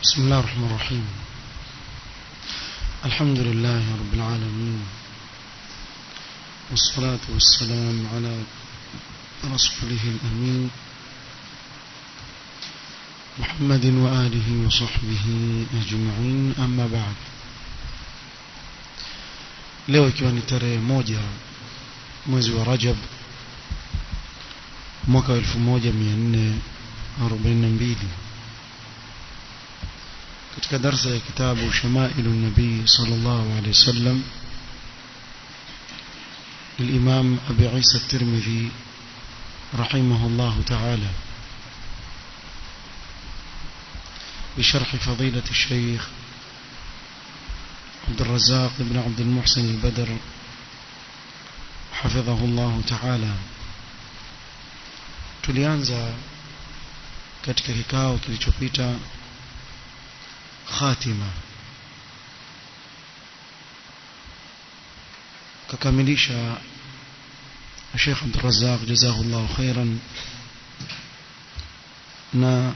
بسم الله الرحمن الرحيم الحمد لله رب العالمين والصلاة والسلام على رسوله الأمين محمد وآله وصحبه أجمعين أما بعد leo ikiwa ni tarehe moja mwezi wa Rajab mwaka wa 1442 katika darsa ya kitabu Shamailu Nabii sallallahu alaihi wasallam للإمام أبي عيسى الترمذي رحمه الله تعالى بشرح فضيلة الشيخ عبد الرزاق بن عبد المحسن البدر حفظه الله تعالى tulianza katika kikao kilichopita khatima kakamilisha Sheikh Abdul Razzaq jazahullahu khairan na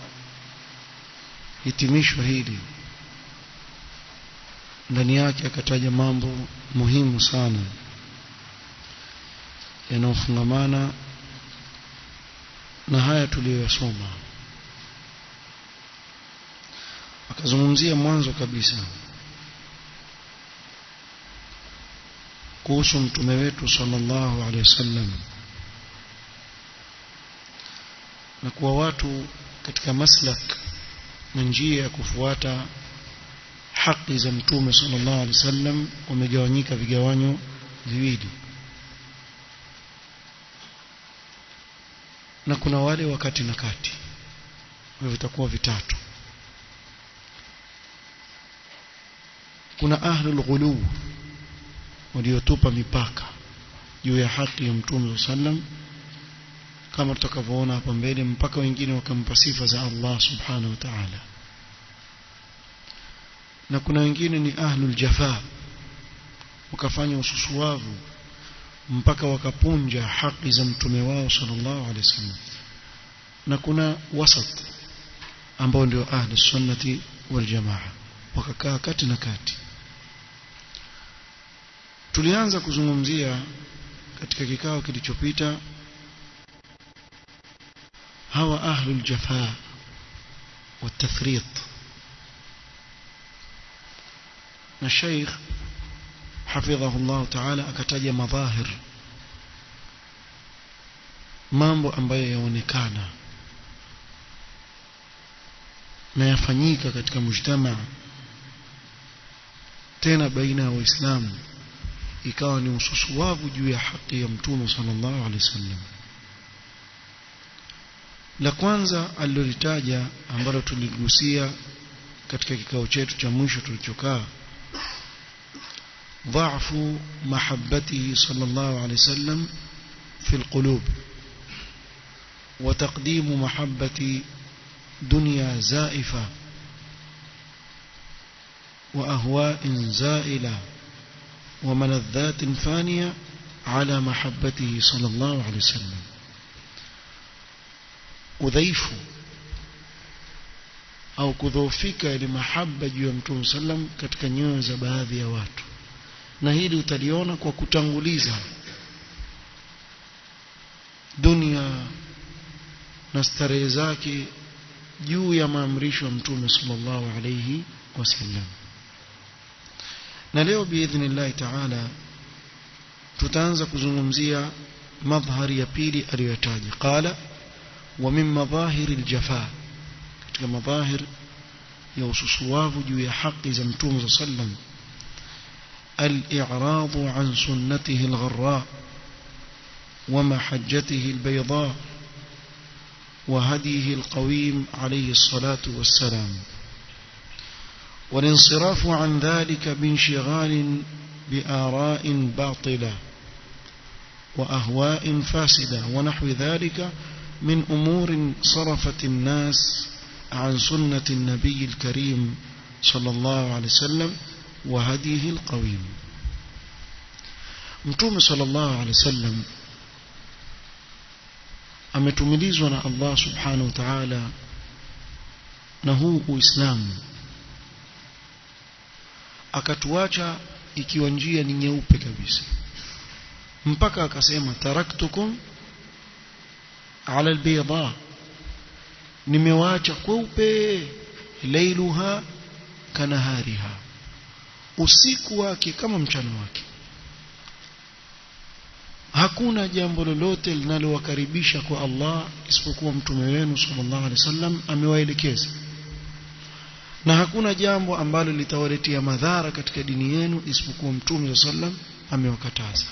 hitimisho hili ndani yake akataja mambo muhimu sana yanayofungamana na haya tuliyoyasoma akazungumzia mwanzo kabisa kuhusu mtume wetu sallallahu alaihi wasallam na kuwa watu katika maslak na njia ya kufuata haki za mtume sallallahu alaihi wasallam wamegawanyika vigawanyo viwili na kuna wale wakati na kati hivyo vitakuwa vitatu kuna ahlul ghulu waliotupa mipaka juu ya haki ya mtume sallam kama tutakavyoona hapa mbele mpaka wengine wakampa sifa za Allah subhanahu wa ta'ala na kuna wengine ni ahlul jafa wakafanya ususuwavu mpaka wakapunja haki za mtume wao sallallahu alaihi wasallam na kuna wasat ambao ndio ahlus sunnati wal jamaa wakakaa kati na kati tulianza kuzungumzia katika kikao kilichopita hawa ahlul jafa والتفريط na Sheikh hafidhahu Allah ta'ala akataja madhahir mambo ambayo yaonekana na yafanyika katika mujtama tena baina ya waislamu ikawa ni ususuwavu juu ya haki ya mtume sallallahu alaihi wasallam la kwanza alilolitaja ambalo tuligusia katika kikao chetu cha mwisho tulichokaa ضعف محبته صلى الله عليه وسلم في القلوب وتقديم محبة دنيا زائفة وأهواء زائلة وملذات فانية على محبته صلى الله عليه وسلم udhaifu au kudhoofika ile mahaba juu ya mtume sallam katika nyoyo za baadhi ya watu na hili utaliona kwa kutanguliza dunia na starehe zake juu ya maamrisho ya mtume sallallahu alayhi wasallam na leo biidhnillahi taala tutaanza kuzungumzia madhhari ya pili aliyotaja qala wa min madhahiri aljafa katika madhahir ya ususuwavu juu ya haki za mtume sallam الإعراض عن سنته الغراء ومحجته البيضاء وهديه القويم عليه الصلاة والسلام والانصراف عن ذلك بانشغال بآراء باطلة وأهواء فاسدة ونحو ذلك من أمور صرفت الناس عن سنة النبي الكريم صلى الله عليه وسلم وهديه القويم متوم صلى الله عليه وسلم ametumilizwa na Allah subhanahu wa ta'ala na huu uislamu akatuacha ikiwa njia ni nyeupe kabisa mpaka akasema taraktukum ala albayda nimewaacha kweupe lailuha kanahariha usiku wake kama mchana wake hakuna jambo lolote linalowakaribisha kwa Allah isipokuwa mtume wenu sallallahu alaihi wasallam amewaelekeza na hakuna jambo ambalo litawaletea madhara katika dini yenu isipokuwa mtume sallam amewakataza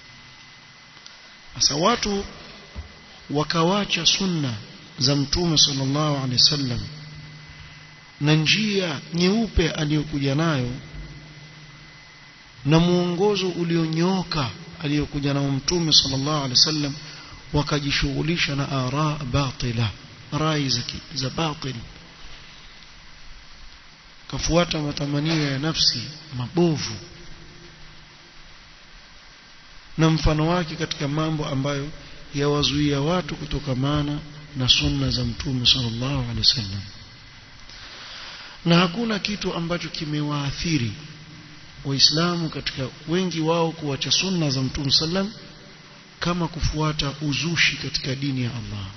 sasa watu wakawacha sunna za mtume sallallahu alaihi wasallam na njia nyeupe aliyokuja nayo na muongozo ulionyooka aliyokuja nao mtume sallallahu alaihi wasallam wakajishughulisha na ara batila rai za batil kafuata matamanio ya nafsi mabovu na mfano wake katika mambo ambayo yawazuia watu kutokamana na sunna za mtume sallallahu alaihi wasallam na hakuna kitu ambacho kimewaathiri waislamu katika wengi wao kuacha sunna za mtume sallam kama kufuata uzushi katika dini ya Allah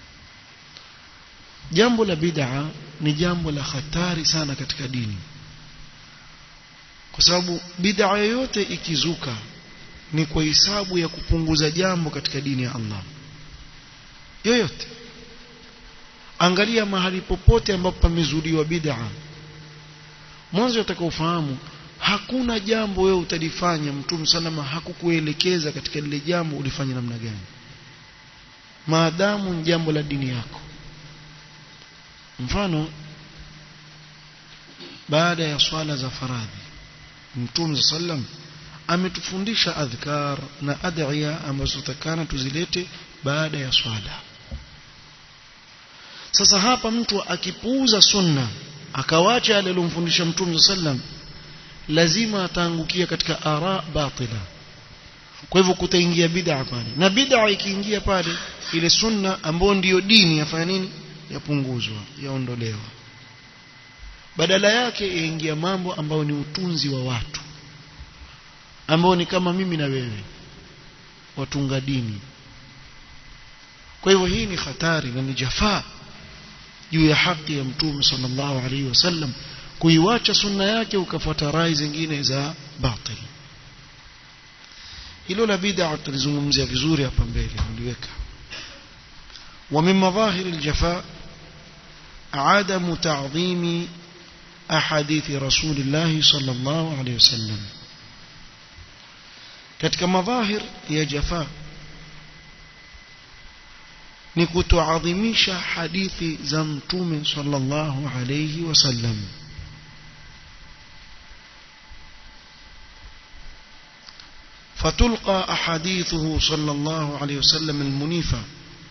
jambo la bid'a ni jambo la hatari sana katika dini kwa sababu bid'a yoyote ikizuka ni kwa hisabu ya kupunguza jambo katika dini ya Allah yoyote angalia mahali popote ambapo pamezuliwa bid'a mwanzo utakaofahamu hakuna jambo wewe utalifanya mtume salama hakukuelekeza katika lile jambo ulifanya namna gani maadamu ni jambo la dini yako mfano baada ya swala za faradhi mtume sallam ametufundisha adhkar na adhiya ambazo takana tuzilete baada ya swala sasa hapa mtu akipuuza sunna akawacha yale aliyomfundisha mtume sallam lazima ataangukia katika ara batila kwa hivyo kutaingia bid'a pale na bid'a ikiingia pale ile sunna ambayo ndiyo dini yafanya nini yapunguzwa yaondolewa badala yake yaingia mambo ambayo ni utunzi wa watu ambao ni kama mimi na wewe watunga dini kwa hivyo hii ni hatari na ni jafaa juu ya haki ya mtume sallallahu alaihi wasallam kuiwacha sunna yake ukafuata rai zingine za batil hilo la bid'a tulizungumzia vizuri hapa mbele niliweka ومن مظاهر الجفاء عدم تعظيم أحاديث رسول الله صلى الله عليه وسلم katika madhahir ya jafa ni kutoadhimisha hadithi za mtume sallallahu alayhi wasallam فتلقى أحاديثه صلى الله عليه وسلم المنيفة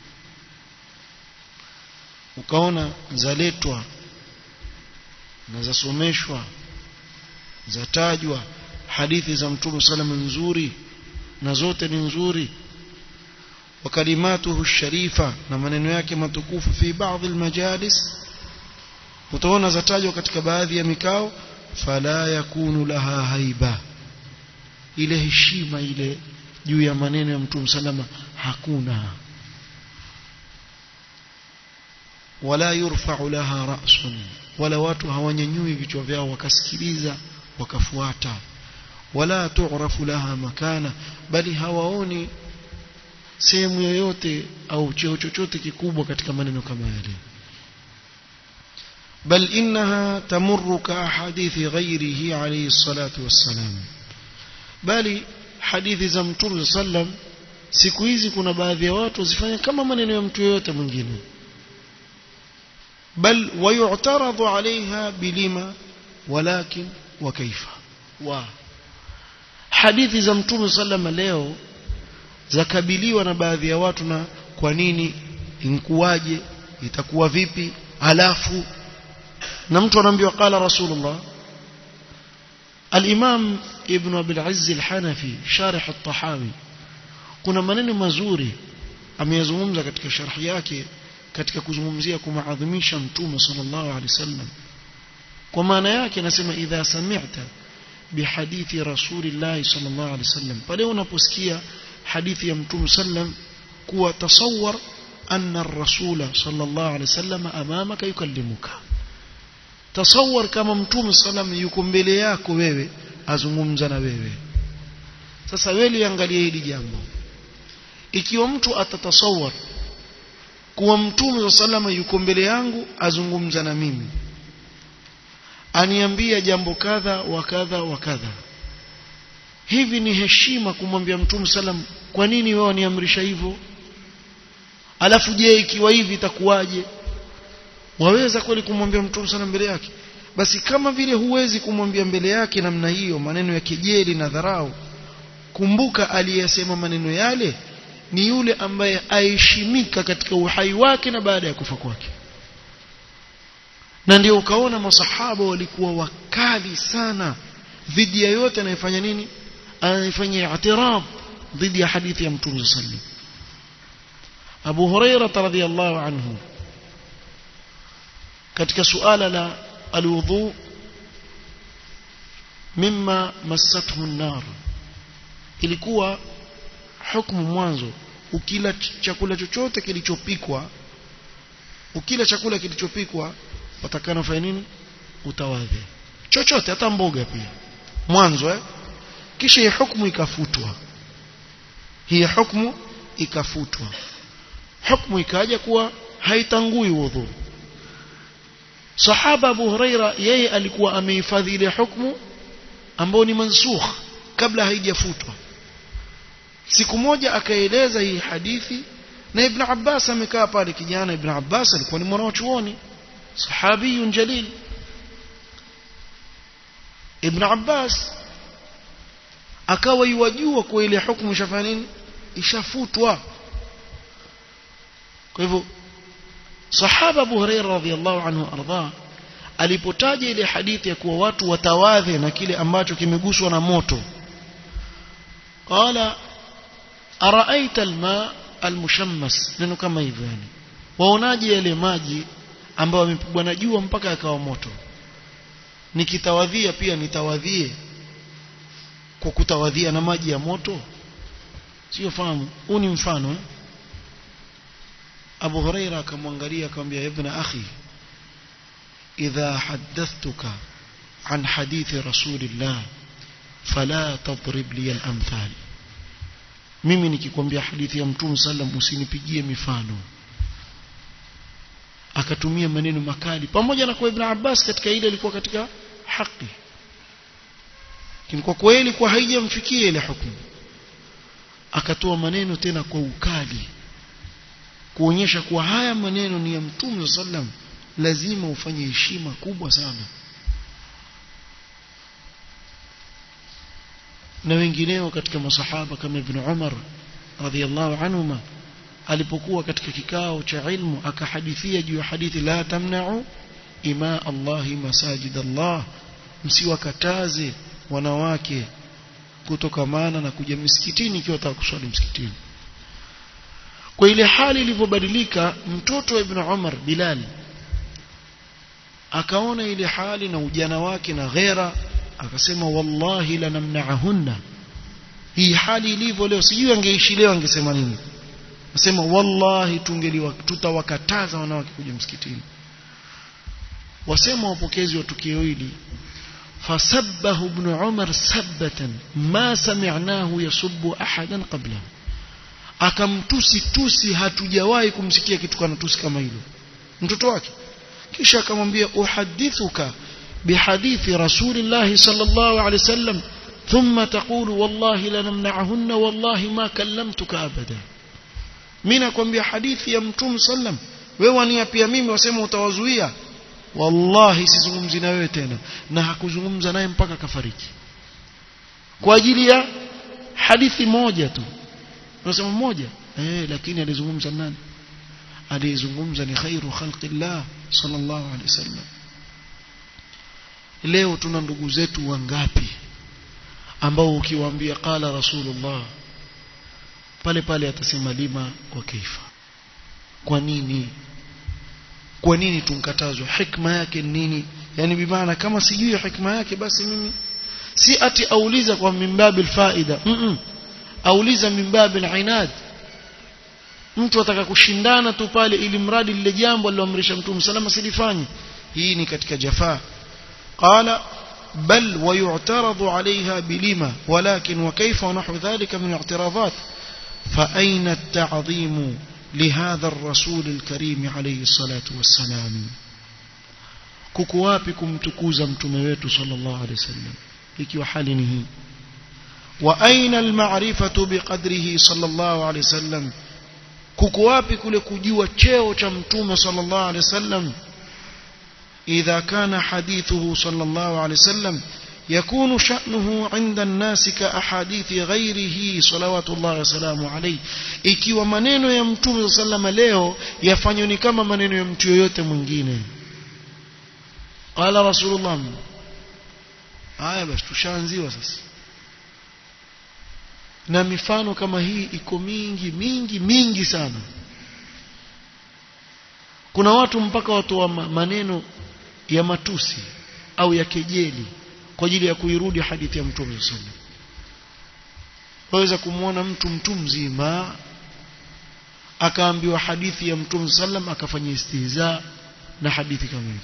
ukaona zaletwa na zasomeshwa zatajwa hadithi za mtume salama nzuri na zote ni nzuri وكلماته الشريفة na maneno yake matukufu fi baadhi almajalis utaona zatajwa katika baadhi ya mikao fala yakunu laha haiba ile heshima ile juu ya maneno ya mtume salama hakuna wala yurfa'u laha ra'sun wala watu hawanyanyui vichwa vyao wakasikiliza wakafuata wala tu'rafu laha makana bali hawaoni sehemu yoyote au cheo chochote kikubwa katika maneno kama yale bal innaha tamurru ka hadithi ghairihi alayhi salatu wassalam bali hadithi za mtume sallam siku hizi kuna baadhi ya watu zifanya kama maneno ya mtu yoyote mwingine بل ويعترض عليها بلما ولكن وكيف و hadithi za mtume sallama leo zakabiliwa na baadhi ya watu na kwa nini inkuwaje itakuwa vipi alafu na mtu anaambiwa qala rasulullah al-imam ibn abil azz al-hanafi sharih at-tahawi kuna maneno mazuri ameyazungumza katika sharhi yake katika kuzungumzia kumaadhimisha mtume sallallahu alaihi wasallam kwa maana yake nasema idha sami'ta bihadithi rasulillahi sallallahu alaihi wasallam pale unaposikia hadithi ya mtume sallam kuwa tasawwar anna ar-rasula sallallahu alaihi wasallam amamaka yukallimuka tasawwar kama mtume sallam yuko mbele yako wewe azungumza na wewe sasa wewe liangalie hili jambo ikiwa mtu atatasawwar kuwa mtume sallam yuko mbele yangu azungumza na mimi aniambia jambo kadha wa kadha wa kadha hivi ni heshima kumwambia mtume sallam kwa nini wewe waniamrisha hivyo alafu je ikiwa hivi itakuwaje waweza kweli kumwambia mtume sallam mbele yake basi kama vile huwezi kumwambia mbele yake namna hiyo maneno ya kejeli na dharau kumbuka aliyesema maneno yale ni yule ambaye aheshimika katika uhai wake na baada ya kufa kwake na ndio ukaona masahaba walikuwa wakali sana dhidi ya yote anayefanya nini anayefanya i'tirab dhidi ya hadithi ya mtume sallallahu Abu Huraira radhiyallahu anhu katika suala la alwudhu mimma massathu an-nar ilikuwa hukumu mwanzo ukila chakula chochote kilichopikwa ukila chakula kilichopikwa watakana ufanye nini utawadhe chochote hata mboga pia mwanzo eh kisha hii hukumu ikafutwa hii hukumu ikafutwa hukumu ikaja kuwa haitangui wudhu sahaba Abu Huraira yeye alikuwa amehifadhi ile hukumu ambayo ni mansukh kabla haijafutwa siku moja akaeleza hii hadithi na Ibn Abbas amekaa pale kijana Ibn Abbas alikuwa ni mwanachuoni sahabiyun jalil Ibn Abbas akawa yuwajua kwa ile hukumu ishafanya nini ishafutwa kwa hivyo sahaba Abu Hurairah radhiyallahu anhu arda alipotaja ile hadithi ya kuwa watu watawadhe na kile ambacho kimeguswa na moto qala araaita alma almushammas neno kama hivyo yani waonaje yale maji ambayo yamepigwa na jua mpaka yakawa moto nikitawadhia pia nitawadhie kwa kutawadhia na maji ya moto sio fahamu huu ni mfano eh? Abu Huraira akamwangalia akamwambia ibn akhi idha haddathtuka an hadithi rasulillah fala tadrib li al-amthal mimi nikikwambia hadithi ya mtume sallam usinipigie mifano akatumia maneno makali pamoja na kwa Ibn Abbas katika ile ilikuwa katika haki kwa kweli kwa haijamfikia ile hukumu akatoa maneno tena kwa ukali kuonyesha kuwa haya maneno ni ya mtume sallam lazima ufanye heshima kubwa sana na wengineo katika masahaba kama Ibn Umar radhiallahu anhuma alipokuwa katika kikao cha ilmu akahadithia juu ya hadithi la tamna'u ima Allahi masajid Allah msiwakataze wanawake kutokamana na kuja misikitini ikiwa wataka kuswali msikitini kwa ile hali ilivyobadilika mtoto wa Ibn Umar Bilal akaona ile hali na ujana wake na ghera akasema wallahi lanamna'ahunna hii hali ilivyo leo sijui angeishi leo angesema nini nasema wallahi tungeliwa tutawakataza wanawake kuja msikitini wasema wapokezi wa tukio hili fasabbahu ibn umar sabbatan ma sami'nahu yasubbu ahadan qablahu akamtusi tusi hatujawahi kumsikia kitu kana tusi kama hilo mtoto wake kisha akamwambia uhadithuka bihadithi rasulillahi sallallahu alaihi wasallam ثم تقول والله لنمنعهن والله ما كلمتك ابدا mimi nakwambia hadithi ya mtume sallam wewe wania pia mimi wasema utawazuia wallahi sizungumzi na wewe tena na hakuzungumza naye mpaka kafariki kwa ajili ya hadithi moja tu unasema moja eh lakini alizungumza nani alizungumza ni khairu khalqillah sallallahu alaihi wasallam leo tuna ndugu zetu wangapi ambao ukiwaambia qala rasulullah pale pale atasema lima wa kaifa kwa nini kwa nini tunkatazwa hikma yake nini yani bimaana kama sijui hikma yake basi mimi si ati auliza kwa mimbabil faida mm -mm. auliza mimbabil inad mtu ataka kushindana tu pale ili mradi lile jambo aliloamrisha mtume salama silifanye hii ni katika jafaa qala بل ويعترض عليها بلما ولكن وكيف ونحو ذلك من الاعتراضات فأين التعظيم لهذا الرسول الكريم عليه الصلاة والسلام ككوابكم تكوزا متمويت صلى الله عليه وسلم ikiwa hali ni hii wa aina almarifatu biqadrihi sallallahu alayhi wasallam kuko wapi kule kujua cheo cha mtume sallallahu alayhi wasallam idha kana hadithuhu sallallahu alayhi wasallam يكون شأنه عند الناس كأحاديث غيره صلوات الله وسلامه عليه ikiwa maneno ya mtume sallama leo yafanywa ni kama maneno ya mtu yoyote mwingine qala rasulullah haya basi tushaanziwa sasa na mifano kama hii iko mingi mingi mingi sana kuna watu mpaka watoa maneno ya matusi au ya kejeli kwa ajili ya kuirudi hadithi ya mtume sallallahu alaihi waweza kumwona mtu mtu mzima akaambiwa hadithi ya mtume sallam akafanya istihza na hadithi kamili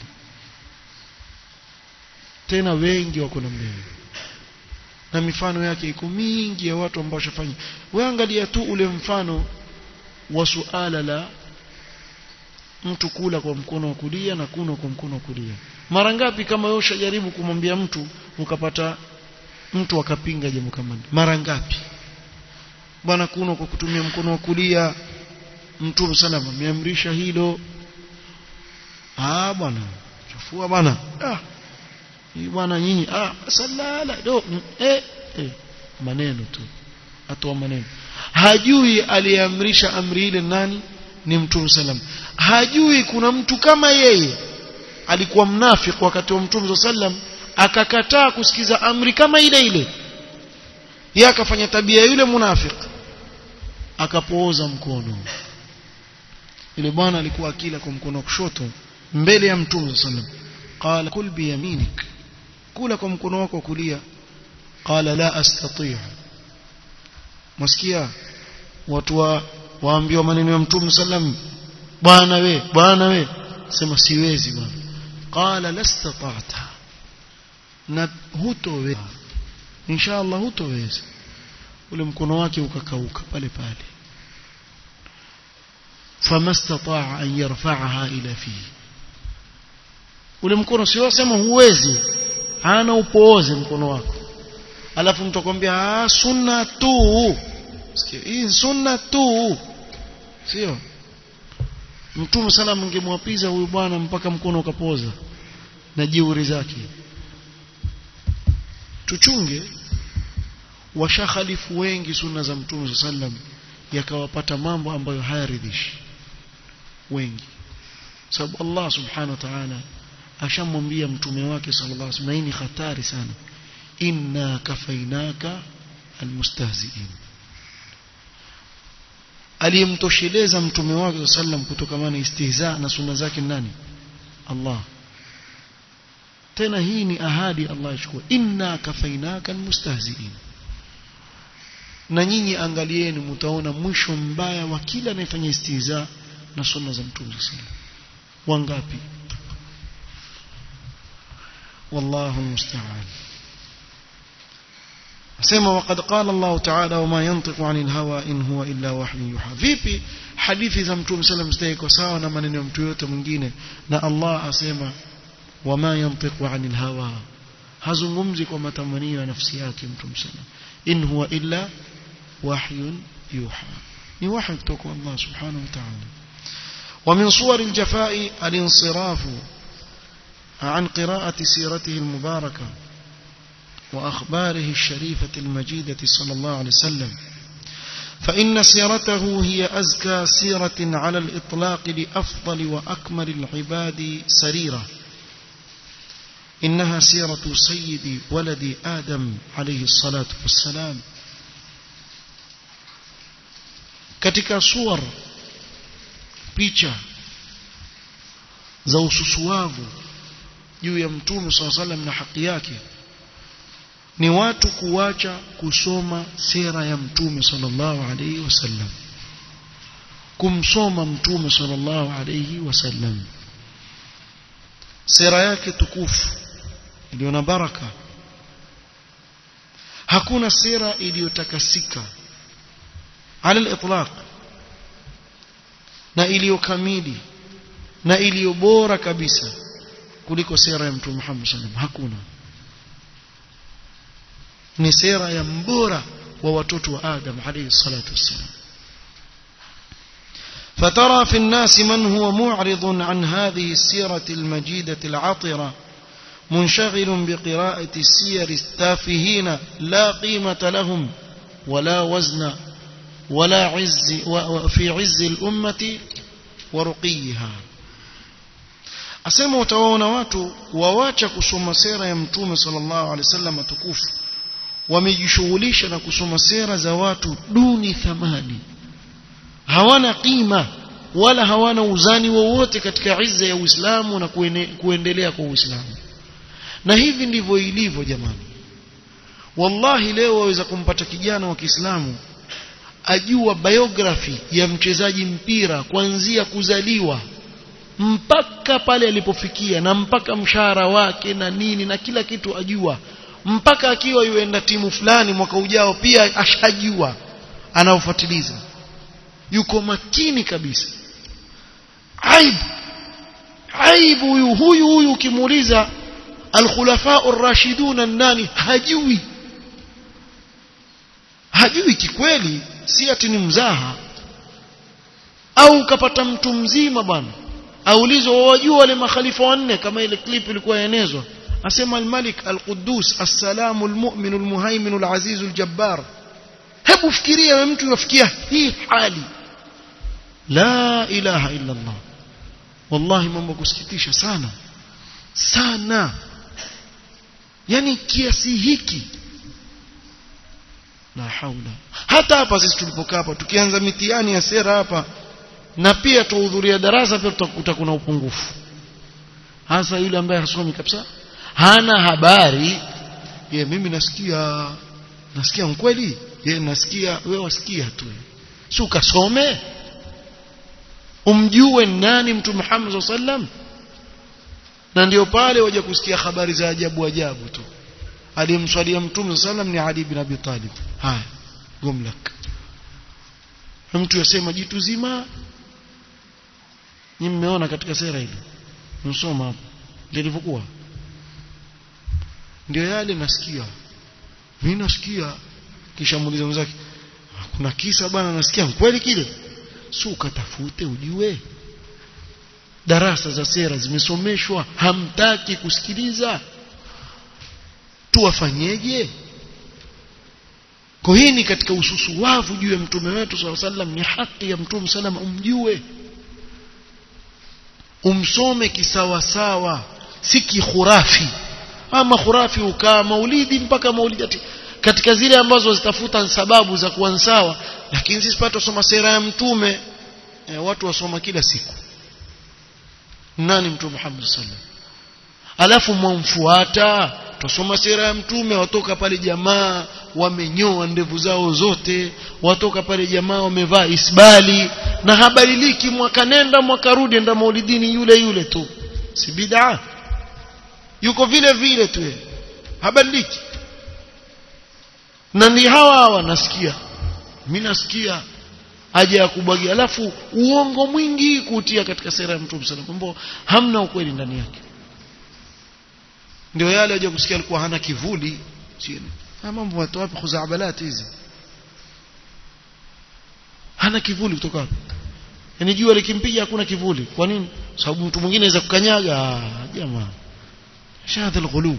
tena wengi wako namna hiyo na mifano yake iko mingi ya watu ambao washafanya wewe angalia tu ule mfano wa suala la mtu kula kwa mkono wa kulia na kunywa kwa mkono wa kulia mara ngapi kama wewe ushajaribu kumwambia mtu ukapata mtu akapinga jambo kama hilo mara ngapi bwana kunywa kwa kutumia mkono wa kulia mtume sana ameamrisha hilo ah bwana chafua bwana ah hii bwana nyinyi ah salala do eh, eh maneno tu atoa maneno hajui aliamrisha amri ile nani ni mtume sallam hajui kuna mtu kama yeye alikuwa mnafiki wakati wa mtume sallam akakataa kusikiza amri kama ile ile yeye akafanya tabia yule munafiki akapooza mkono yule bwana alikuwa akila kwa mkono wa kushoto mbele ya mtume sallam qala kul bi yaminik kula kwa mkono wako wa kulia qala la astati' msikia watu wa waambiwa maneno ya mtume sallam bwana we bwana we sema siwezi bwana qala lastata'ta na hutoweza inshallah hutoweza ule mkono wake ukakauka pale pale famastata'a an yarfa'aha ila fihi ule mkono sio sema huwezi hana upooze mkono wako alafu mtu akwambia ah sunna tu sikia hii sunna tu sio mtume sana mngemwapiza huyu bwana mpaka mkono ukapoza na jeuri zake tuchunge washakhalifu wengi sunna za mtume sallam yakawapata mambo ambayo hayaridhishi wengi sababu Allah subhanahu wa ta'ala ashamwambia mtume wake sallallahu alaihi wasallam ni hatari sana inna kafainaka almustahzi'in aliyemtosheleza mtume wake sallam kutokamana istihza na sunna zake nani Allah tena hii ni ahadi Allah achukua inna kafainaka almustahzi'in na nyinyi angalieni mtaona mwisho mbaya wa kila anayefanya istihza na sunna za mtume sallam wangapi والله المستعان asema وقد قال الله تعالى وما ينطق عن الهوى إن هو إلا وحي يوحى vipi hadithi za mtume sallam zitaiko sawa na maneno ya mtu yote mwingine na Allah asema wama yantiqu anil hawa hazungumzi kwa matamanio ya nafsi yake mtume sallam in huwa illa wahyun yuha ni wahy kutoka Allah subhanahu wa ta'ala ومن صور الجفاء الانصراف عن قراءة سيرته المباركة وأخباره الشريفة المجيدة صلى الله عليه وسلم فإن سيرته هي أزكى سيرة على الإطلاق لأفضل وأكمل العباد سريرة إنها سيرة سيد ولد آدم عليه الصلاة والسلام katika suwar picha za ususuavu juu ya mtume swalla sallam na haki yake ni watu kuacha kusoma sera ya mtume sallallahu alayhi wasallam kumsoma mtume sallallahu alayhi wasallam sera yake tukufu iliyo na baraka hakuna sera iliyotakasika ala al-itlaq na iliyokamili na iliyo bora kabisa kuliko sera ya mtume Muhammad sallam hakuna ni sera ya mbora wa watoto wa Adam alayhi salatu wassalam فترى في الناس من هو معرض عن هذه السيرة المجيدة العطرة منشغل بقراءة السير التافهين لا قيمة لهم ولا وزن ولا عز في عز الأمة ورقيها asema utawaona watu wawacha kusoma sera ya mtume sallallahu alaihi wasallam tukufu wamejishughulisha na kusoma sera za watu duni thamani hawana qima wala hawana uzani wowote katika izza ya Uislamu na kuene, kuendelea kwa Uislamu na hivi ndivyo ilivyo jamani wallahi leo waweza kumpata kijana wa Kiislamu ajua biography ya mchezaji mpira kuanzia kuzaliwa mpaka pale alipofikia na mpaka mshahara wake na nini na kila kitu ajua mpaka akiwa yuenda timu fulani mwaka ujao pia ashajua anaofuatiliza yuko makini kabisa aibu aibu huyu huyu huyu ukimuuliza alkhulafa ar-rashidun nani hajui hajui kikweli si ati ni mzaha au ukapata mtu mzima bwana aulizwa wajua wale makhalifa wanne kama ile clip ilikuwa yaenezwa asema al-malik al-quddus as-salamu al-mu'min al-muhaymin al-aziz al-jabbar hebu fikiria wewe mtu unafikia hii hali la ilaha illa Allah wallahi mambo kusikitisha sana sana yani kiasi hiki la haula hata hapa sisi tulipokaa hapa tukianza mitihani ya sera hapa na pia tuhudhuria darasa pia tutakuta kuna upungufu hasa yule ambaye hasomi kabisa hana habari ye mimi nasikia nasikia mkweli ye nasikia wewe wasikia tu si ukasome umjue nani mtume Muhammad sallam na ndio pale waje kusikia habari za ajabu ajabu tu aliyemswalia mtume sallam ni Ali bin Abi Talib haya gumlak mtu yasema jitu zima ni mmeona katika sera hili msoma hapo ndio ilivyokuwa ndio yale nasikia mimi nasikia kisha muuliza mwenzake kuna kisa bwana nasikia kweli kile si ukatafute ujue darasa za sera zimesomeshwa hamtaki kusikiliza tuwafanyeje kwa hii ni katika ususuwavu juu ya mtume wetu swalla sallam ni haki ya mtume sallam umjue umsome kisawasawa si kikhurafi ama khurafi ukaa maulidi mpaka maulidi katika zile ambazo zitafuta sababu za kuwa sawa lakini sisi pata tusoma sera ya mtume e, watu wasoma kila siku nani mtume Muhammad sallallahu alafu mwamfuata tusoma sera ya mtume watoka pale jamaa wamenyoa ndevu zao zote watoka pale jamaa wamevaa isbali na habadiliki mwaka nenda mwaka rudi enda maulidini yule yule tu si bid'a yuko vile vile tu habadiliki na ni hawa hawa nasikia mimi nasikia haja ya kubwagia alafu uongo mwingi kutia katika sera ya mtume sallallahu alaihi wasallam hamna ukweli ndani yake ndio yale waje kusikia alikuwa hana kivuli chini mambo watu wapi khuzabalat hizi hana kivuli kutoka wapi yani jua likimpiga hakuna kivuli kwa nini sababu mtu mwingine anaweza kukanyaga jamaa shahada alghulu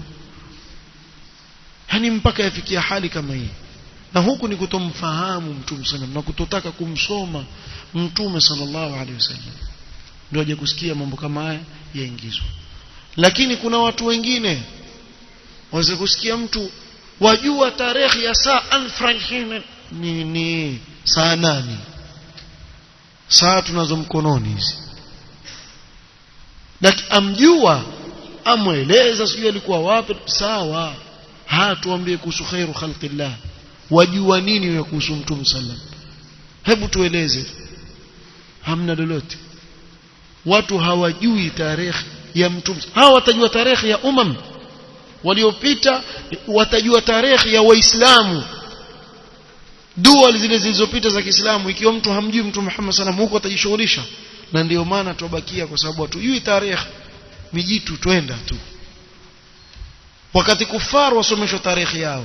yani mpaka yafikia hali kama hii na huku ni kutomfahamu mtume sallam na kutotaka kumsoma mtume sallallahu alaihi wasallam ndio aje kusikia mambo kama haya yaingizwa lakini kuna watu wengine waweza kusikia mtu wajua tarehe ya saa alfranhine ni, ni saa nani saa tunazo mkononi hizi lakini amjua amweleza sijui alikuwa wapi sawa hatuambie kuhusu khairu khalqillah wajua nini wewe kuhusu mtume sallam hebu tueleze hamna lolote watu hawajui tarehe ya mtume hawa watajua tarehe ya umam waliopita watajua tarehe ya waislamu dua zile zilizopita za Kiislamu ikiwa mtu hamjui mtume Muhammad sallam huko atajishughulisha na ndio maana tubakia kwa sababu hatujui tarehe mijitu twenda tu wakati kufaru wasomeshwa tarehe yao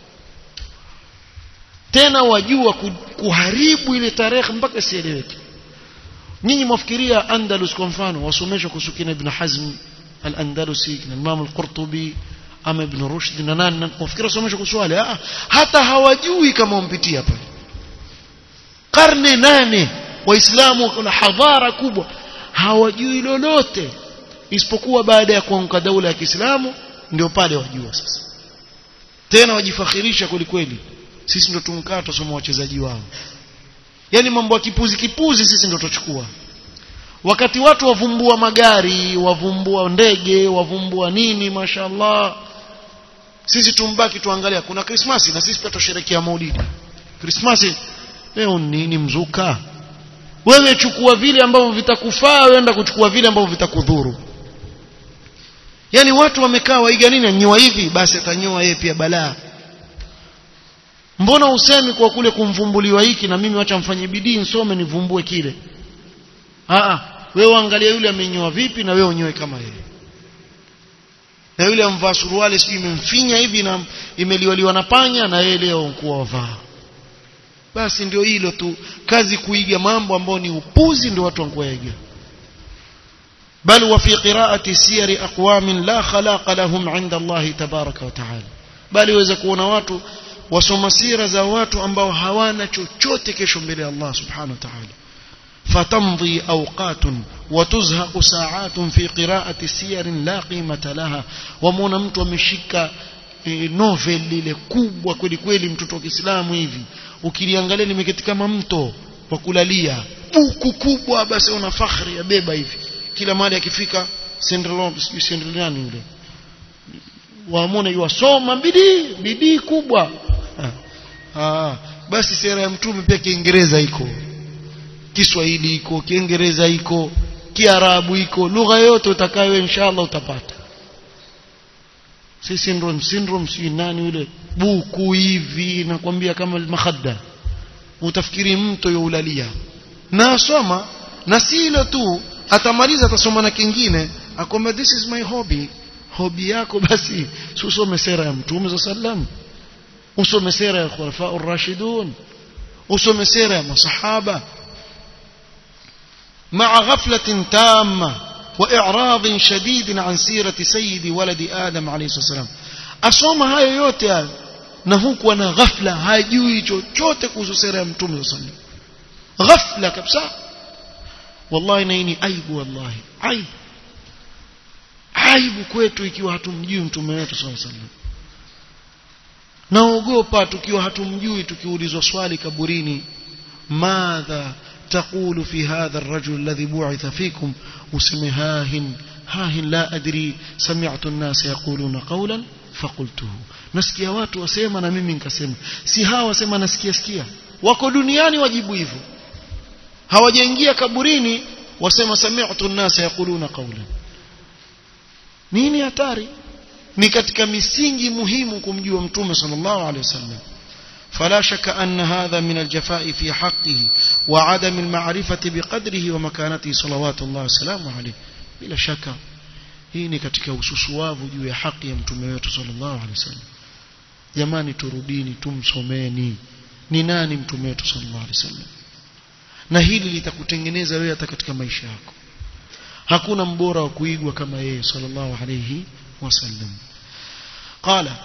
tena wajua kuharibu ile tarehe mpaka sieleweke nyinyi mwafikiria Andalus kwa mfano wasomeshwa kuhusu kina Ibn Hazm al-Andalusi kina Imam al-Qurtubi ama Ibn Rushd na nani wafikiri wasomeshwa kuhusu wale ah hata hawajui kama wampitia pale karne nane waislamu kuna hadhara kubwa hawajui lolote isipokuwa baada ya kuanguka daula ya Kiislamu ndio pale wajua sasa tena wajifakhirisha kweli kweli sisi ndio tumkaa tusoma wachezaji wao yani mambo ya kipuzi kipuzi sisi ndio tuchukua wakati watu wavumbua magari wavumbua ndege wavumbua nini mashallah sisi tumbaki tuangalia kuna krismasi na sisi pia tusherekea maulidi krismasi leo nini mzuka wewe chukua vile ambavyo vitakufaa wenda kuchukua vile ambavyo vitakudhuru yani watu wamekaa waiga nini anyoa hivi basi atanyoa yeye pia balaa mbona usemi kwa kule kumvumbuliwa hiki na mimi wacha mfanye bidii nisome nivumbue kile a wewe angalia yule amenyoa vipi na wewe unyoe kama yeye na yule amvaa suruali sijui imemfinya hivi na imeliwaliwa na panya na yeye leo kuwa wavaa basi ndio hilo tu kazi kuiga mambo ambayo ni upuzi ndio watu wankuiga بل وفي قراءة سير أقوام لا خلاق لهم عند الله تبارك وتعالى بل يوeza kuona watu wasoma sira za watu ambao hawana chochote kesho mbele ya Allah subhanahu wa ta'ala fatamdhi awqatun watuzhaqu sa'atun fi qira'ati siyarin la qimata laha wamwona mtu ameshika e, novel lile kubwa kweli kweli mtoto wa Kiislamu hivi ukiliangalia limeketi kama mto wa kulalia buku kubwa basi una fakhri ya beba hivi kila mahali akifika sendrelani yule waamone yuwasoma bidii bidii kubwa ah, basi sera ya mtume pia kiingereza iko kiswahili iko kiingereza iko kiarabu iko lugha yote utakayo inshallah utapata si syndrome syndrome si nani yule buku hivi nakwambia kama makhadda utafikiri mto youlalia na asoma na si hilo tu atamaliza atasoma na kingine akwambia this is my hobby hobi yako basi usome sera ya mtume za sallam usome sera ya khulafa ar-rashidun usome sera ya masahaba مع غفلة تامة وإعراض شديد عن سيرة سيد ولد آدم عليه الصلاة والسلام أصوم هاي yote na huku ana ghafla hajui chochote kuhusu sera ya mtume sallallahu alaihi wasallam ghafla kabisa wallahi na ni aibu wallahi aibu aibu kwetu ikiwa hatumjui mtume wetu sallallahu alaihi wasallam naogopa tukiwa hatumjui tukiulizwa swali kaburini madha تقول في هذا الرجل الذي بعث فيكم اسم هاهن هاهن لا أدري سمعت الناس يقولون قولا فقلته nasikia watu wasema na mimi nikasema si hawa wasema nasikia sikia wako duniani wajibu hivyo hawajaingia kaburini wasema sami'tu an-nas yaquluna qawlan nini hatari ni katika misingi muhimu kumjua mtume sallallahu alaihi wasallam فلا شك أن هذا من الجفاء في حقه وعدم المعرفة بقدره ومكانته صلوات الله وسلامه عليه بلا شك hii ni katika ususuwavu juu ya haki ya mtume wetu sallallahu alaihi wasallam jamani turudini tumsomeni ni nani mtume wetu sallallahu alaihi wasallam na hili litakutengeneza wewe hata katika maisha yako hakuna mbora wa kuigwa kama yeye sallallahu alaihi wasallam qala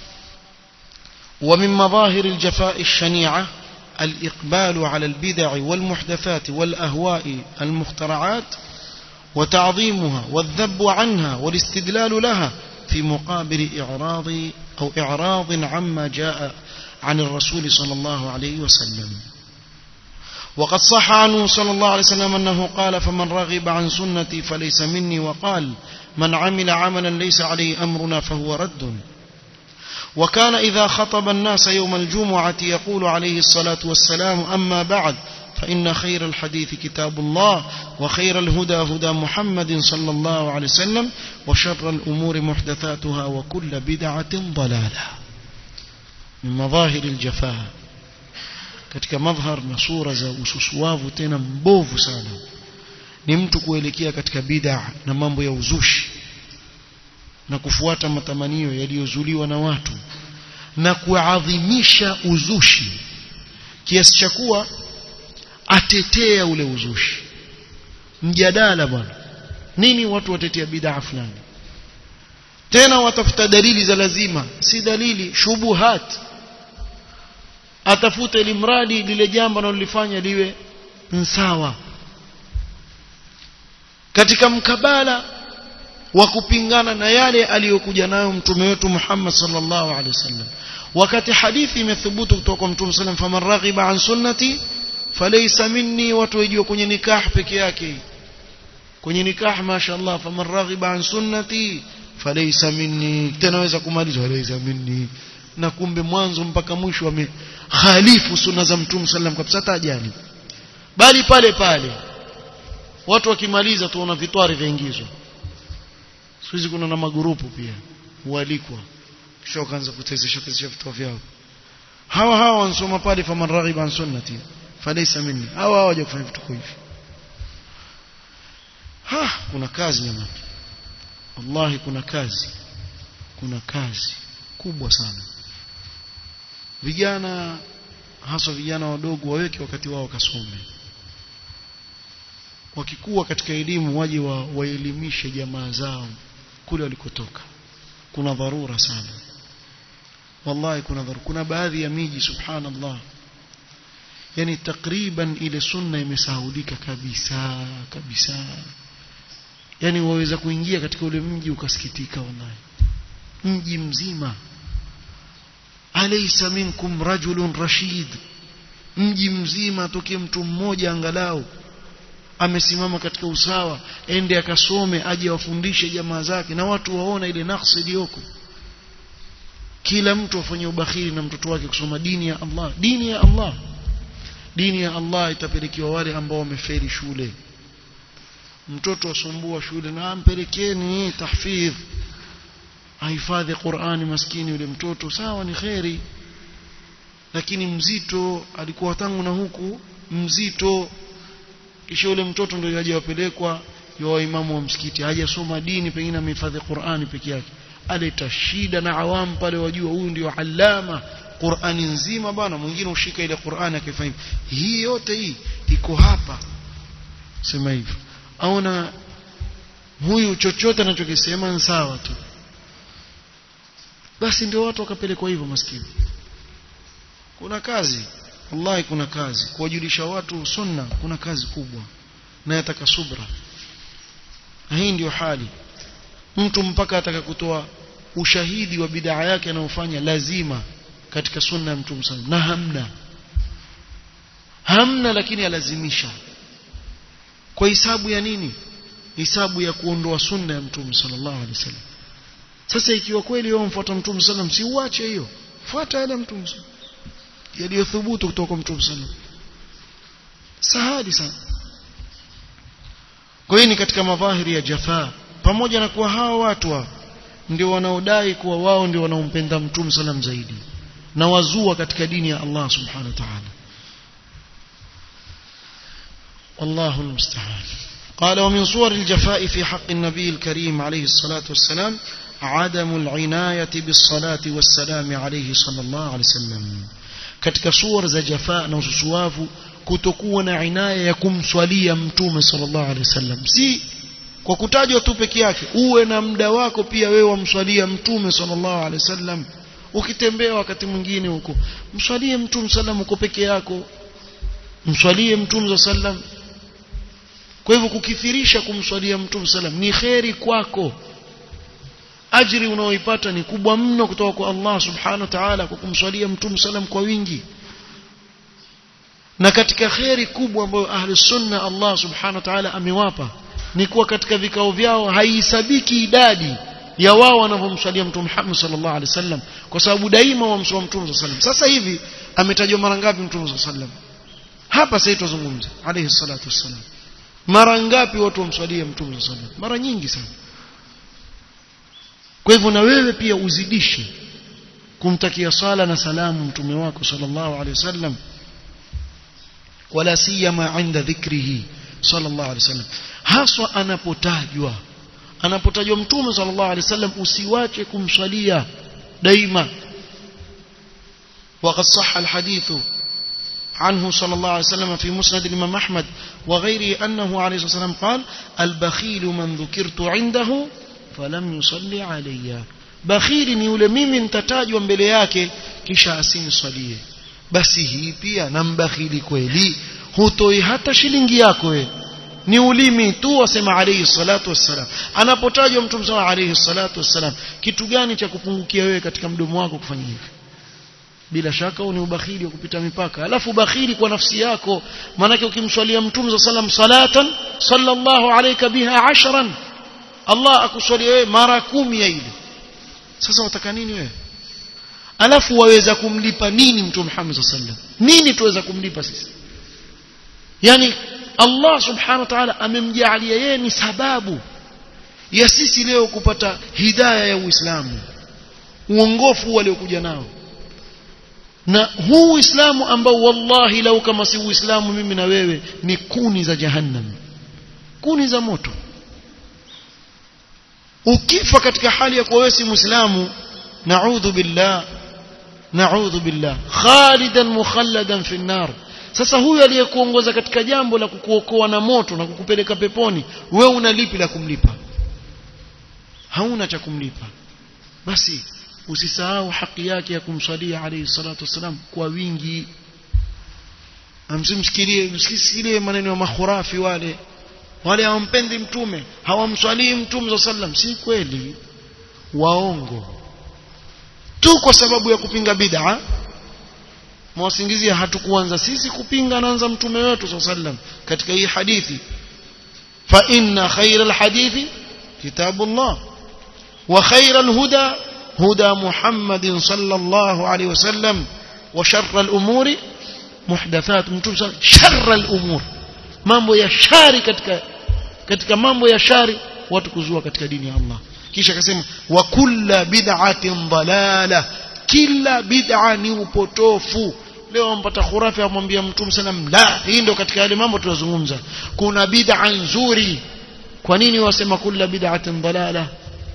ومن مظاهر الجفاء الشنيعة الإقبال على البدع والمحدثات والأهواء المخترعات وتعظيمها والذب عنها والاستدلال لها في مقابل إعراض أو إعراض عما جاء عن الرسول صلى الله عليه وسلم وقد صح عنه صلى الله عليه وسلم أنه قال فمن رغب عن سنتي فليس مني وقال من عمل عملا ليس عليه أمرنا فهو رد وكان إذا خطب الناس يوم الجمعة يقول عليه الصلاة والسلام أما بعد فإن خير الحديث كتاب الله وخير الهدى هدى محمد صلى الله عليه وسلم وشر الأمور محدثاتها وكل بدعة ضلالة من مظاهر الجفاء katika madhhar na sura za ususuavu tena mbovu sana ni mtu kuelekea katika bid'a na mambo ya uzushi na kufuata matamanio yaliyozuliwa na watu na kuadhimisha uzushi kiasi cha kuwa atetea ule uzushi mjadala bwana nini watu watetea bid'a fulani tena watafuta dalili za lazima si dalili shubuhat atafuta ili mradi lile jambo analolifanya liwe sawa katika mkabala wa kupingana na yale aliyokuja nayo mtume wetu Muhammad sallallahu alaihi wasallam wakati hadithi imethubutu kutoka kwa mtume sallam faman raghiba an sunnati falaysa minni watu wajua kwenye nikah peke yake kwenye nikah mashaallah faman raghiba an sunnati falaysa minni tena waweza kumaliza falaysa minni na kumbe mwanzo mpaka mwisho amekhalifu sunna za mtume sallam kabisa tajani bali pale pale watu wakimaliza tuona vitwari vyaingizwa siku hizi kuna na magurupu pia hualikwa kisha wakaanza kutezesha tezesha vitu vyao hawa hawa wanasoma pale faman raghiba an sunnati falaysa minni hawa hawa waje kufanya vitu hivi ha kuna kazi jamani wallahi kuna kazi kuna kazi kubwa sana vijana hasa vijana wadogo waweke wakati wao kasome wakikuwa katika elimu waje wa, waelimishe jamaa zao kule walikotoka kuna dharura sana wallahi kuna dharura kuna baadhi ya miji subhanallah yani takriban ile sunna imesahulika kabisa kabisa yani waweza kuingia katika ule mji ukasikitika wallahi mji mzima alaysa minkum rajulun rashid mji mzima tokee mtu mmoja angalau amesimama katika usawa ende akasome aje wafundishe jamaa zake na watu waona ile nafsi iliyoko kila mtu afanye ubakhili na mtoto wake kusoma dini ya Allah dini ya Allah dini ya Allah itapelekewa wale ambao wamefeli shule mtoto asumbua shule na ampelekeni tahfidh ahifadhi Qur'ani maskini yule mtoto sawa ni kheri lakini mzito alikuwa tangu na huku mzito kisha yule mtoto ndio yaje wapelekwa ya imamu wa msikiti hajasoma dini pengine amehifadhi Qur'ani peke yake aleta shida na awam pale wajua huyu ndio alama Qur'ani nzima bana mwingine ushika ile Qur'ani akifanya hii yote hii iko hapa sema hivyo aona huyu chochote anachokisema ni sawa tu basi ndio watu wakapelekwa hivyo maskini kuna kazi wallahi kuna kazi kuwajulisha watu sunna kuna kazi kubwa na yataka subra na hii ndio hali mtu mpaka ataka kutoa ushahidi wa bid'a yake anayofanya lazima katika sunna ya mtume sallam na hamna hamna lakini alazimisha kwa hisabu ya nini hisabu ya kuondoa sunna ya mtume sallallahu alaihi wasallam sasa ikiwa kweli wewe mfuata mtume sallam si uache hiyo fuata yale mtume yaliyothubutu kutoka kwa mtume sallam sahali sana kwa hiyo ni katika madhahiri ya jafaa pamoja na kuwa hawa watu wa ndio wanaodai kuwa wao ndio wanaompenda mtume sallam zaidi na wazua katika dini ya Allah subhanahu wa ta'ala والله المستعان قال ومن صور الجفاء في حق النبي الكريم عليه الصلاة والسلام عدم العناية بالصلاة والسلام عليه صلى الله عليه وسلم katika sura za jafaa na ususuavu kutokuwa na inaya ya kumswalia mtume sallallahu alaihi wasallam si kwa kutajwa tu peke yake uwe na muda wako pia wewe wamswalia mtume sallallahu alaihi wasallam ukitembea wakati mwingine huko mswalie mtume sallam uko peke yako mswalie mtume sallam kwa hivyo kukithirisha kumswalia mtume sallam ni kheri kwako ajri unaoipata ni kubwa mno kutoka kwa Allah subhanahu wa ta'ala kwa kumswalia mtume sallam kwa wingi na katika kheri kubwa ambayo ahli sunna Allah subhanahu wa ta'ala amewapa ni kuwa katika vikao vyao haihesabiki idadi ya wao wanavyomswalia mtume Muhammad sallallahu alaihi wasallam kwa sababu daima wamswalia mtume sallallahu alaihi wasallam sasa hivi ametajwa mara ngapi mtume sallallahu alaihi wasallam hapa sasa tuzungumze alayhi salatu wassalam mara ngapi watu wamswalia mtume sallallahu alaihi wasallam mara nyingi sana kwa hivyo na wewe pia uzidishe kumtakia sala na salamu mtume wako sallallahu alaihi wasallam wala siyama inda dhikrihi sallallahu alaihi wasallam haswa anapotajwa anapotajwa mtume sallallahu alaihi wasallam usiwache kumswalia daima وقد صح الحديث عنه صلى الله عليه وسلم في مسند الإمام أحمد وغيره أنه عليه الصلاة والسلام قال البخيل من ذكرت عنده فلم يصلي علي بخيل ni yule mimi nitatajwa mbele yake kisha asinisalie basi hii pia nambakhili kweli hutoi hata shilingi yako wewe ni ulimi tu wasema alayhi salatu wassalam anapotajwa mtume sana alayhi salatu wassalam kitu gani cha kupungukia wewe katika mdomo wako kufanya hivi bila shaka ni ubakhili wa kupita mipaka alafu ubakhili kwa nafsi yako maanake ukimswalia mtume za salam salatan sallallahu alayka biha ashran Allah akuswalia wewe mara kumi ya ile sasa wataka nini wewe alafu waweza kumlipa nini mtume Muhammad sallam nini tuweza kumlipa sisi yani Allah subhanahu wa ta'ala amemjaalia yeye ni sababu ya sisi leo kupata hidayah ya Uislamu uongofu waliokuja nao na huu Uislamu ambao wallahi lau kama si Uislamu mimi na wewe ni kuni za jahannam kuni za moto ukifa katika hali ya kuwa wewe si Muislamu na'udhu billah na'udhu billah khalidan mukhalladan fi nar sasa huyu aliyekuongoza katika jambo la kukuokoa na moto na kukupeleka peponi wewe una lipi la kumlipa hauna cha kumlipa basi usisahau haki yake ya kumswalia alayhi salatu wasalam kwa wingi amsimsikilie msikilie maneno ya makhurafi wale wale hawampendi mtume hawamswalii mtume sallam si kweli waongo tu kwa sababu ya kupinga bid'a mwasingizia hatukuanza sisi kupinga anaanza mtume wetu sallam katika hii hadithi fa inna khayra alhadithi kitabullah wa khayra alhuda هدى محمد صلى الله عليه وسلم وشر الأمور محدثات شر الأمور mambo ya shari katika katika mambo ya shari watu kuzua katika dini ya Allah kisha akasema wa kulla bid'atin dalala kila bid'a ni upotofu leo ampata khurafi amwambia mtume sallam la hii ndio katika yale mambo tunazungumza kuna bid'a nzuri kwa nini wasema kulla bid'atin dalala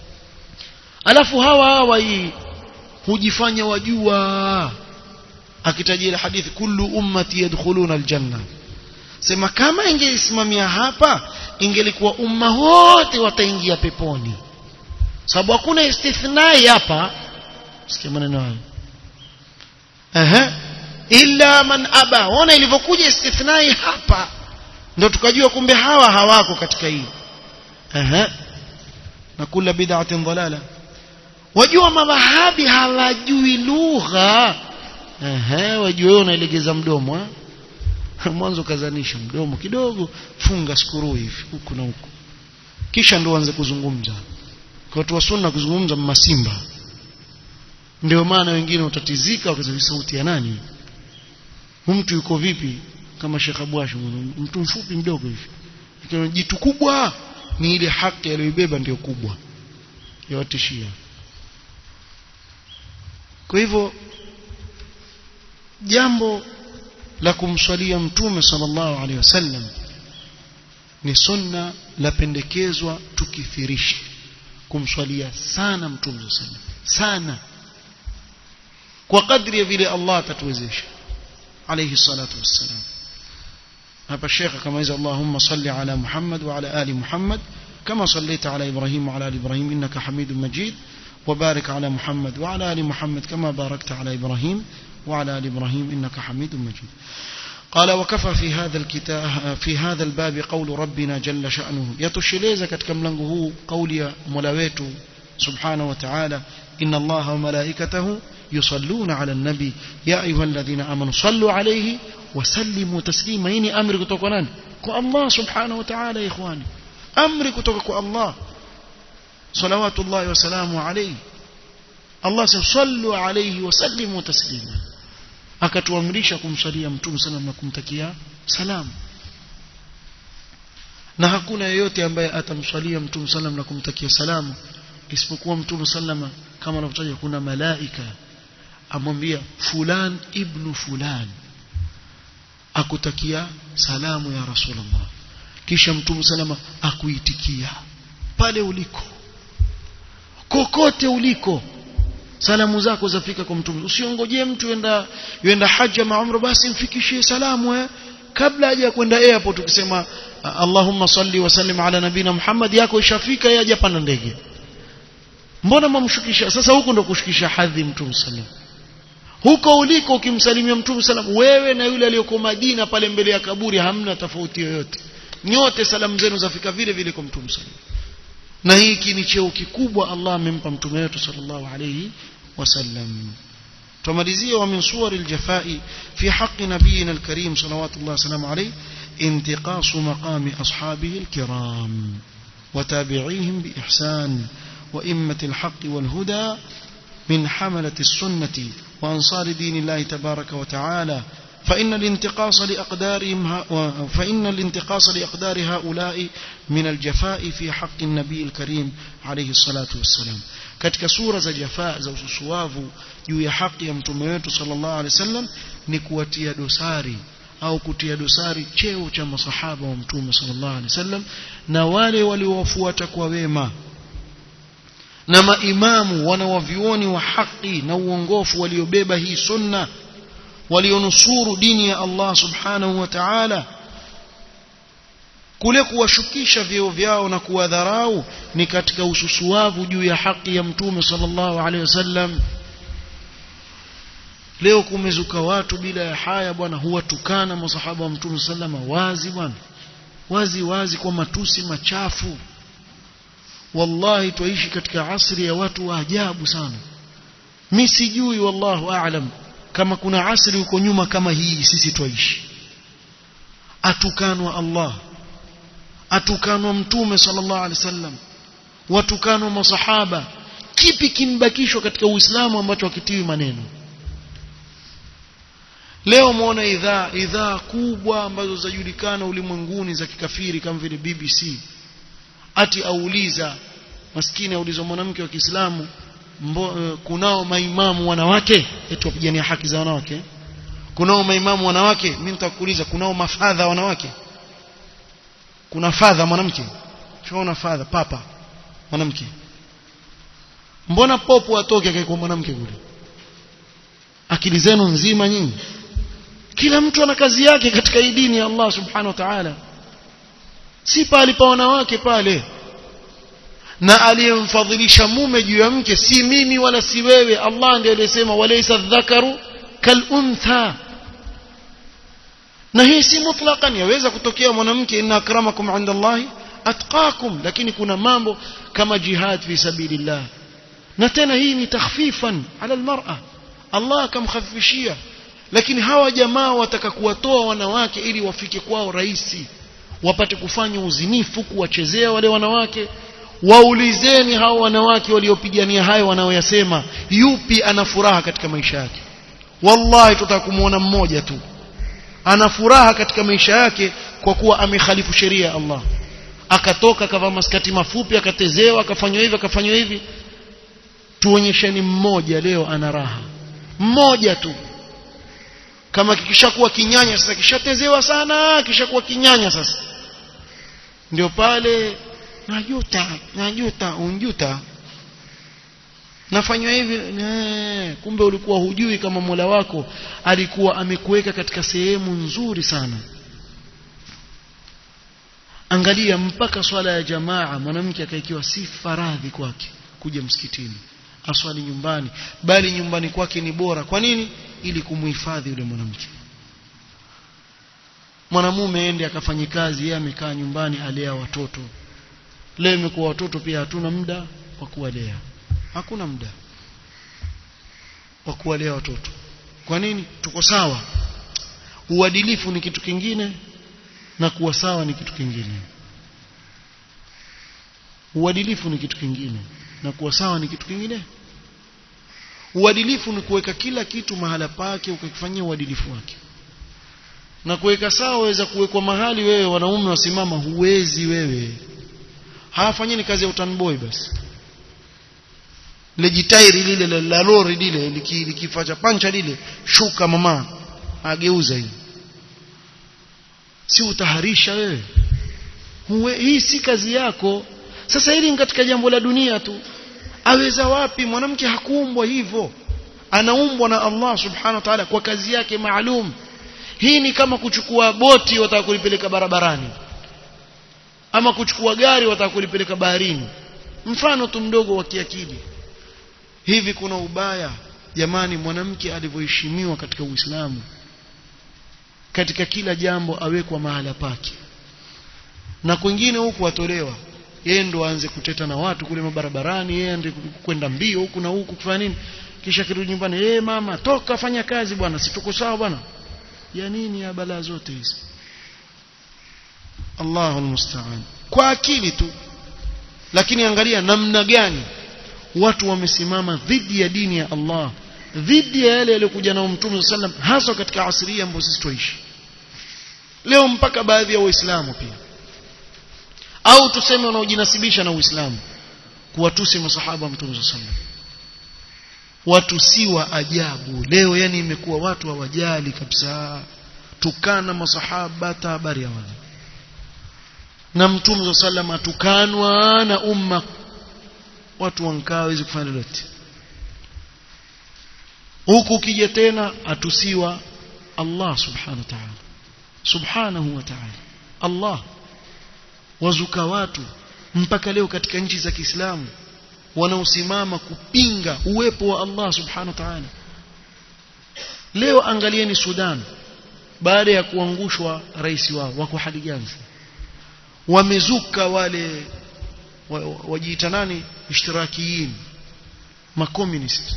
alafu hawa hawa hii hujifanya wajua akitajia hadithi kullu ummati yadkhuluna aljanna sema kama ingeisimamia hapa ingelikuwa umma wote wataingia peponi sababu hakuna istithnai hapa sikia maneno hayo ehe illa man aba ona ilivyokuja istithnai hapa ndio tukajua kumbe hawa hawako katika hii ehe na kula bid'atin dalala wajua mawahabi hawajui lugha ehe wajua wewe unaelegeza mdomo mwanzo kazanisha mdomo kidogo funga skuru hivi huku na huku kisha ndio uanze kuzungumza kwa watu wa sunna kuzungumza masimba ndio maana wengine utatizika wakasema sauti ya nani mtu yuko vipi kama Sheikh Abwash mtu mfupi mdogo hivi jitu kubwa ni ile haki aliyoibeba ndio kubwa yawatishia kwa hivyo jambo la kumswalia mtume sallallahu alaihi wasallam ni sunna la pendekezwa tukithirishe kumswalia sana mtume sallallahu sana kwa kadri ya vile Allah atatuwezesha alayhi salatu wassalam hapa shekha kama hizo Allahumma salli ala Muhammad wa ala ali Muhammad كما صليت على إبراهيم وعلى آل إبراهيم إنك حميد مجيد وبارك على محمد وعلى آل محمد كما باركت على إبراهيم وعلى آل إبراهيم إنك حميد مجيد قال وكفى في هذا الكتاب في هذا الباب قول ربنا جل شأنه يتشليز katika mlango huu kauli ya Mola wetu subhanahu wa ta'ala inna Allaha wa malaikatahu yusalluna ala an-nabi ya ayyuhalladhina amanu sallu alayhi wasallimu taslima hii ni amri kutoka kwa nani kwa Allah subhanahu wa ta'ala ikhwani amri kutoka kwa Allah salawatullahi wasalamu alayhi Allah sallu alayhi wasallimu taslima akatuamrisha kumsalia mtume sallam na kumtakia salamu na hakuna yeyote ambaye atamswalia mtume sallam na kumtakia salamu isipokuwa mtume sallama kama anavyotaja kuna malaika amwambia fulan ibnu fulan akutakia salamu ya rasulullah kisha mtume salama akuitikia pale uliko kokote uliko salamu zako zafika kwa mtume usiongojee mtu yenda yenda haja maumra basi mfikishie salamu eh kabla haja kwenda airport ukisema Allahumma salli wa sallim ala nabina Muhammad yako ishafika yeye hajapanda ndege mbona mamshukisha sasa huko ndo kushukisha hadhi mtume sallam huko uliko ukimsalimia mtume sallam wewe na yule aliyoko Madina pale mbele ya kaburi hamna tofauti yoyote nyote salamu zenu zafika vile vile kwa mtume sallam na hiki ni cheo kikubwa Allah amempa mtume wetu sallallahu alayhi wasallam tumalizie wa min suwar aljafai fi haqqi nabiyina alkarim salawatullah salamu alayhi انتقاص مقام أصحابه الكرام وتابعيهم بإحسان وإمة الحق والهدى من حملة السنة وأنصار دين الله تبارك وتعالى فإن الانتقاص لأقدارهم فإن الانتقاص لأقدار هؤلاء من الجفاء في حق النبي الكريم عليه الصلاة والسلام katika sura za jafaa za ususuavu juu ya haki ya mtume wetu sallallahu alaihi wasallam ni kuwatia dosari au kutia dosari cheo cha masahaba wa mtume sallallahu alaihi wasallam na wale waliowafuata kwa wema na maimamu wanawavioni wa haki na uongofu waliobeba hii sunna walionusuru dini ya Allah subhanahu wa ta'ala kule kuwashukisha vyeo vyao na kuwadharau ni katika ususuavu juu ya haki ya mtume sallallahu alaihi wasallam leo kumezuka watu bila ya haya bwana huwatukana masahaba wa mtume sallama wazi bwana wazi wazi kwa matusi machafu wallahi twaishi katika asri ya watu wa ajabu sana mi sijui wallahu aalam kama kuna asri huko nyuma kama hii sisi twaishi atukanwa Allah atukanwa mtume sallallahu alaihi wasallam watukanwa masahaba kipi kimbakishwa katika uislamu ambacho hakitiwi maneno leo muona idhaa idhaa kubwa ambazo zajulikana ulimwenguni za kikafiri kama vile BBC ati auliza maskini auliza mwanamke wa Kiislamu uh, kunao maimamu wanawake eti wapigania haki za wanawake kunao maimamu wanawake mimi nitakuuliza kunao mafadha wanawake kuna fadha mwanamke tunaona fadha papa mwanamke mbona popo atoke akaikuwa mwanamke kule akili zenu nzima nyinyi kila mtu ana kazi yake katika hii dini ya Allah subhanahu wa ta'ala si pale pa wanawake pale na aliyemfadhilisha mume juu ya mke si mimi wala si wewe Allah ndiye aliyesema walaysa dhakaru kal untha na hii si mutlaqan yaweza kutokea mwanamke inna akramakum inda Allah atqakum lakini kuna mambo kama jihad fi sabilillah na tena hii ni takhfifan ala almar'a Allah akamkhafifishia lakini hawa jamaa wataka kuwatoa wanawake ili wafike kwao rahisi wapate kufanya uzinifu kuwachezea wale wanawake waulizeni hao wanawake waliopigania hayo wanaoyasema yupi ana furaha katika maisha yake wallahi tutaka kumuona mmoja tu ana furaha katika maisha yake kwa kuwa amekhalifu sheria ya Allah akatoka akavaa maskati mafupi akatezewa akafanywa hivi akafanywa hivi tuonyesheni mmoja leo ana raha mmoja tu kama kikishakuwa kinyanya sasa kishatezewa sana kishakuwa kinyanya sasa ndio pale najuta najuta unjuta nafanywa hivi nee, kumbe ulikuwa hujui kama Mola wako alikuwa amekuweka katika sehemu nzuri sana angalia mpaka swala ya jamaa mwanamke akaikiwa si faradhi kwake kuja msikitini aswali nyumbani bali nyumbani kwake ni bora kwa nini ili kumhifadhi yule mwanamke mwanamume ende akafanye kazi yeye amekaa nyumbani alea watoto leo imekuwa watoto pia hatuna muda wa kuwalea hakuna muda wa kuwalea watoto kwa nini tuko sawa uadilifu ni kitu kingine na kuwa sawa ni kitu kingine uadilifu ni kitu kingine na kuwa sawa ni kitu kingine uadilifu ni kuweka kila kitu mahala pake ukakifanyia uadilifu wake na kuweka sawa waweza kuwekwa mahali wewe wanaume wasimama huwezi wewe hawafanyeni kazi ya utanboy basi lejitairi lile la lori lile likifaa cha pancha lile shuka mama ageuza hii si utaharisha wewe Huwe, hii si kazi yako sasa hili ni katika jambo la dunia tu aweza wapi mwanamke hakuumbwa hivyo anaumbwa na Allah subhanahu wa ta'ala kwa kazi yake maalum hii ni kama kuchukua boti wataka kulipeleka barabarani ama kuchukua gari wataka kulipeleka baharini mfano tu mdogo wa kiakili hivi kuna ubaya jamani mwanamke alivyoheshimiwa katika Uislamu katika kila jambo awekwa mahala pake na kwingine huku atolewa yeye ndo aanze kuteta na watu kule mabarabarani yeye ande kwenda mbio huku na huku kufanya nini kisha kirudi nyumbani eh hey, mama toka fanya kazi bwana si tuko sawa bwana ya nini ya balaa zote hizi Allahu musta'an kwa akili tu lakini angalia namna gani watu wamesimama dhidi ya dini ya Allah dhidi ya yale yaliyokuja nao Mtume sallam hasa katika asria ambayo sisi tuishi leo mpaka baadhi ya waislamu pia au tuseme wanaojinasibisha na Uislamu kuwatusi masahaba wa Mtume sallam watu si wa ajabu leo yani imekuwa watu hawajali kabisa tukana masahaba habari ya wale na Mtume sallam atukanwa na umma watu wankaa hawezi kufanya lolote huku ukija tena atusiwa Allah subhanahu wa ta'ala subhanahu wa ta'ala Allah wazuka watu mpaka leo katika nchi za Kiislamu wanaosimama kupinga uwepo wa Allah subhanahu wa ta'ala leo angalieni Sudan baada ya kuangushwa rais wao wako hali gani wamezuka wale wajiita nani ishtirakiyin makomunist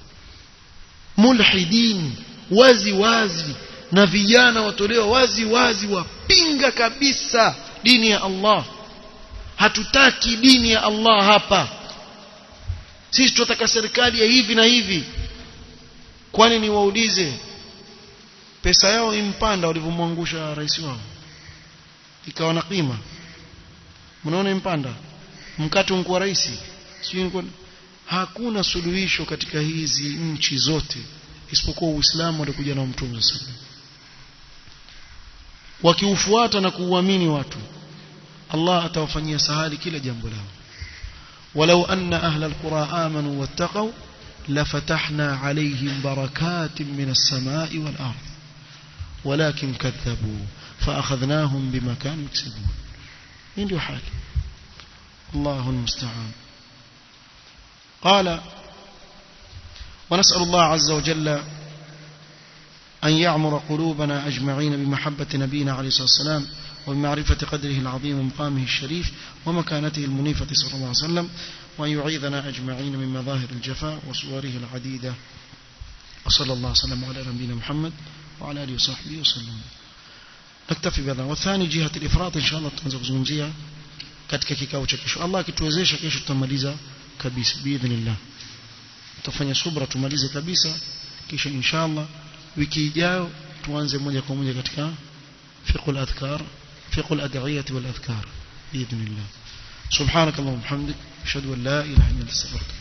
mulhidin wazi wazi na vijana watolewa wazi wazi wapinga kabisa dini ya Allah hatutaki dini ya Allah hapa sisi tunataka serikali ya hivi na hivi kwani niwaulize pesa yao impanda walivyomwangusha rais wao ikawa na kima mnaona impanda mkate unkuwa rais sio hakuna suluhisho katika hizi nchi zote isipokuwa Uislamu ulikuja na Mtume sallallahu wakiufuata na kuuamini watu Allah atawafanyia sahali kila jambo lao walau anna ahla alqura amanu wattaqu lafatahna alayhim barakatin minas samai wal ard walakin kadhabu فأخذناهم بما كانوا يكسبون ndio hali الله المستعان قال ونسأل الله عز وجل أن يعمر قلوبنا أجمعين بمحبة نبينا عليه الصلاة والسلام وبمعرفة قدره العظيم ومقامه الشريف ومكانته المنيفة صلى الله عليه وسلم وأن يعيذنا أجمعين من مظاهر الجفاء وصوره العديدة وصلى الله وسلم على نبينا محمد وعلى آله وصحبه وسلم نكتفي بهذا والثاني جهة الإفراط إن شاء الله تنزل kuzungumzia katika kikao cha kesho Allah akituwezesha kesho tutamaliza kabisa biidhnillah tutafanya subra tumalize kabisa kisha inshallah wiki ijayo tuanze moja kwa moja katika fiqh al-adhkar fiqh al-ad'iyah wal-adhkar biidhnillah subhanak allahumma hamdik ashhadu an la ilaha illa anta astaghfiruka